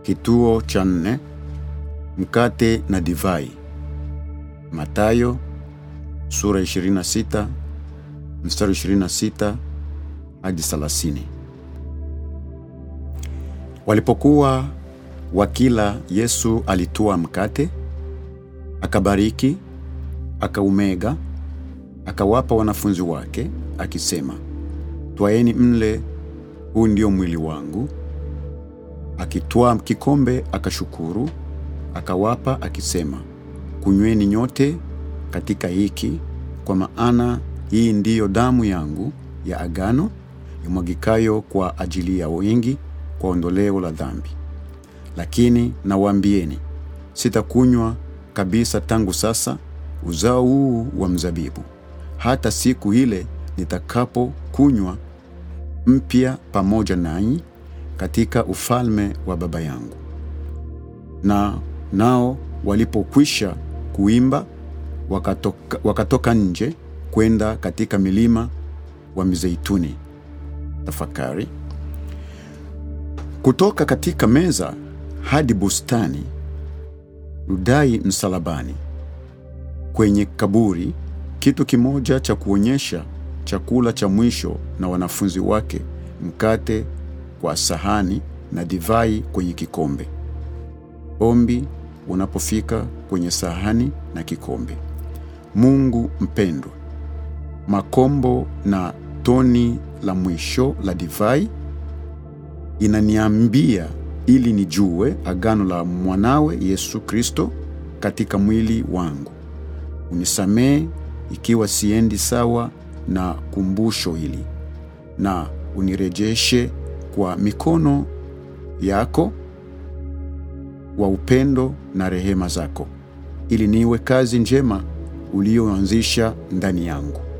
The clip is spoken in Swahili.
Kituo cha nne: mkate na divai. Mathayo sura 26 mstari 26 hadi 30. Walipokuwa wakila, Yesu alitwaa mkate, akabariki, akaumega, akawapa wanafunzi wake, akisema, twaeni mle, huu ndio mwili wangu. Akitwaa kikombe, akashukuru, akawapa, akisema, kunyweni nyote katika hiki, kwa maana hii ndiyo damu yangu ya agano imwagikayo kwa ajili ya wengi kwa ondoleo la dhambi. Lakini nawaambieni, sitakunywa kabisa tangu sasa uzao huu wa mzabibu, hata siku ile nitakapokunywa mpya pamoja nanyi katika ufalme wa Baba yangu. Na nao walipokwisha kuimba, wakatoka, wakatoka nje kwenda katika milima wa Mizeituni. Tafakari. Kutoka katika meza hadi bustani, rudai msalabani, kwenye kaburi, kitu kimoja cha kuonyesha chakula cha mwisho na wanafunzi wake, mkate kwa sahani na divai kwenye kikombe. Ombi unapofika kwenye sahani na kikombe. Mungu mpendwa, makombo na toni la mwisho la divai inaniambia ili nijue agano la mwanawe Yesu Kristo katika mwili wangu. Unisamehe ikiwa siendi sawa na kumbusho hili, na unirejeshe kwa mikono yako wa upendo na rehema zako, ili niwe kazi njema ulioanzisha ndani yangu.